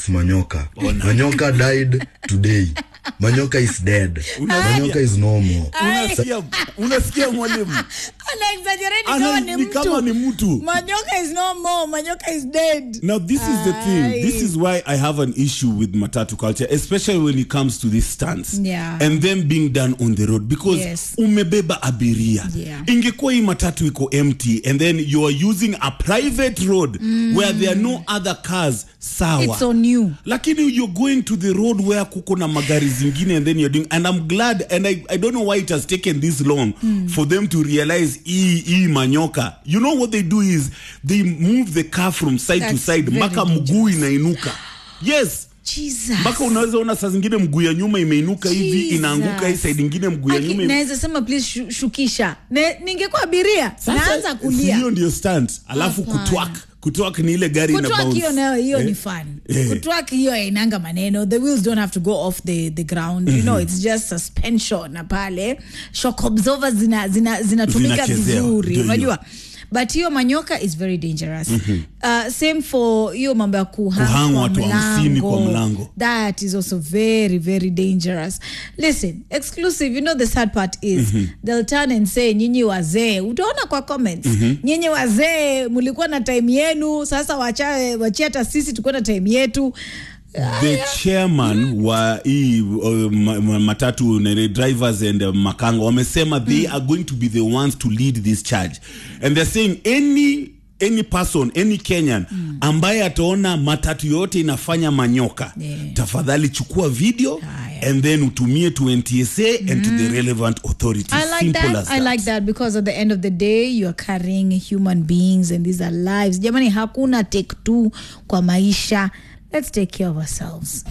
is manyoka manyoka died today manyoka is dead manyoka is no more unasikia unasikia mwalimu Ana exaggerate Ana- kama ni ni kama mtu. ni mtu. Manyoka is no more. Manyoka is dead. Now, this is the thing. Aye. This is why I have an issue with matatu culture, especially when it comes to this stance Yeah. and them being done on the road because Yes. umebeba abiria. Yeah. Ingekuwa hii matatu iko empty and then you are using a private road where there are no other cars, sawa. It's on you. lakini you're going to the road where kuko na magari zingine and then you're doing and i'm glad and i, I don't know why it has taken this long for them to realize hii hii manyoka you know what they do is they move the car from side to That's side very mpaka mguu inainuka yes Jesus. mpaka unaweza ona saa zingine mguu ya nyuma imeinuka hivi Jesus. inaanguka hii side ingine mguu ya Aki- nyuma ime- naweza sema please shu, shukisha Ne- ningekuwa abiria Sasa, naanza si kulia hiyo ndio stunt alafu Hapana. kutwak kutwak ni ile gari ina kutwak bounce. hiyo nayo hiyo Eh? ni fun Eh. kutwak hiyo ainanga maneno the wheels don't have to go off the, the ground you know it's just suspension na pale shock absorbers zina, zina, zinatumika Zinachezewa. vizuri Ndio hiyo. unajua but hiyo manyoka is very dangerous uh, same for hiyo mambo ya kuhang Kuhang kwa watu hamsini kwa mlango. that is also very very dangerous listen exclusive you know the sad part is they'll turn and say nyinyi wazee utaona kwa comments nyinyi wazee mlikuwa na time yenu sasa wacha wachia hata sisi tukuwa na time yetu the chairman wa hii uh, ma- ma- matatu na drivers and uh, makanga wamesema they are going to be the ones to lead this charge and they're saying any any person any kenyan ambaye ataona matatu yote inafanya manyoka Yeah. tafadhali chukua video Haya. and then utumie to ntsa and to the relevant authorities I like simple that. as I that. like that because at the end of the day you are carrying human beings and these are lives. Jamani, hakuna take two kwa maisha. Let's take care of ourselves.